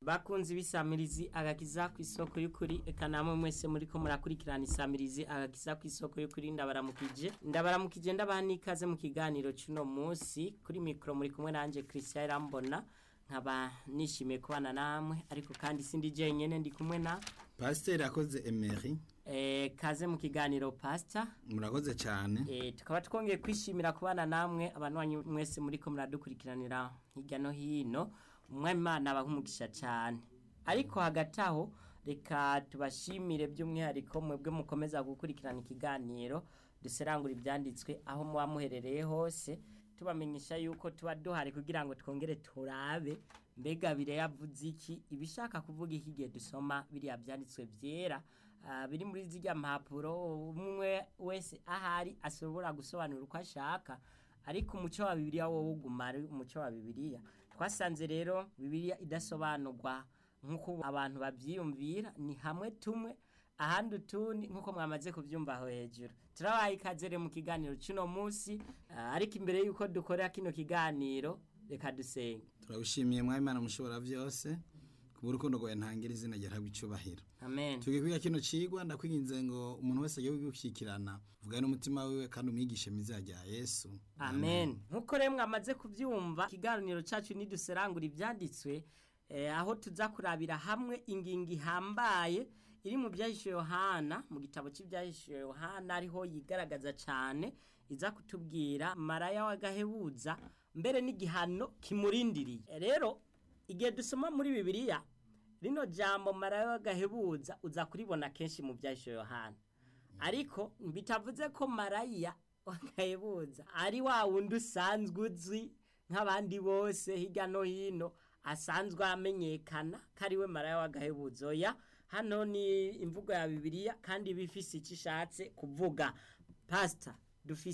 bakunzi b'isamirizi agakiza ku isoko y'ukuri eka namwe mwese muri ko murakurikirana isamirizi agakiza ku isoko y'ukuri ndabaramukije ndabaramukije ndabaha n'ikaze mu kiganiro cy'uno munsi kuri mikoro muri kumwe nanjye christian irambona nkaba nishimiye kubana namwe ariko kandi sindi jenyine ndi kumwe na pasiteri akoze emeri eh, kaze mu kiganiro pastor murakoze cyane Eh, tukaba twongeye kwishimira kubana namwe abantu mwese muri ko muradukurikiranira hirya no hino umwamimana abahumugisha cyane ariko hagati aho reka tubashimire by'umwihariko mwebwe mukomeza gukurikirana ikiganiro duserangura ibyanditswe aho muba muherereye hose tubamenyesha yuko tuba duhari kugira ngo twongere turabe mbega bireya avuze iki ibishaka kuvuga iki igihe dusoma biriya byanditswe byera ah, biri muri ziriya mpapuro umwe wese ahari ashobora gusobanura uko ashaka ariko umuco wa bibiliya wowe uguma ari umuco wa bibiliya twasanze rero bibiliya idasobanurwa nk'uko abantu babyiyumvira ni hamwe tumwe ahandi utundi nk'uko mwamaze kubyumva aho hejuru turabaye ikaze rero mu kiganiro cy'uno munsi ah, ariko imbere y'uko dukora kino kiganiro reka dusenge turabishimiye mwabimana mushobora byose ku burukundo rwawe ntangira izina ryahabwa icyubahiro amen tugiye kwiga kino cigwa ndakwinginze ngo umuntu wese agiye gushyikirana vuga n'umutima wiwe kandi umwigishe myiza ya yesu amen nkuko rero mwamaze kubyumva ikiganiro cyacu niduserangura ibyanditswe eh, aho tuza kurabira hamwe ingingo ihambaye iri mu byahishe yohana mu gitabo cy'ibyahishe yohana ariho yigaragaza cyane iza kutubwira maraya w'agahebuza mbere n'igihano kimurindiriye Eh, rero igihe dusoma muri bibiliya rino jambo maraya w'agahebuza uza kuribona kenshi mu byahishe yohana ariko bitavuze ko maraya wakayibuza ari wa wundi usanzwe uzwi nk'abandi bose hirya no hino asanzwe amenyekana ko ari we maraya wagahebuzo oya hano ni imvugo ya bibiliya kandi iba ifise icyo ishatse kuvuga pasita dufise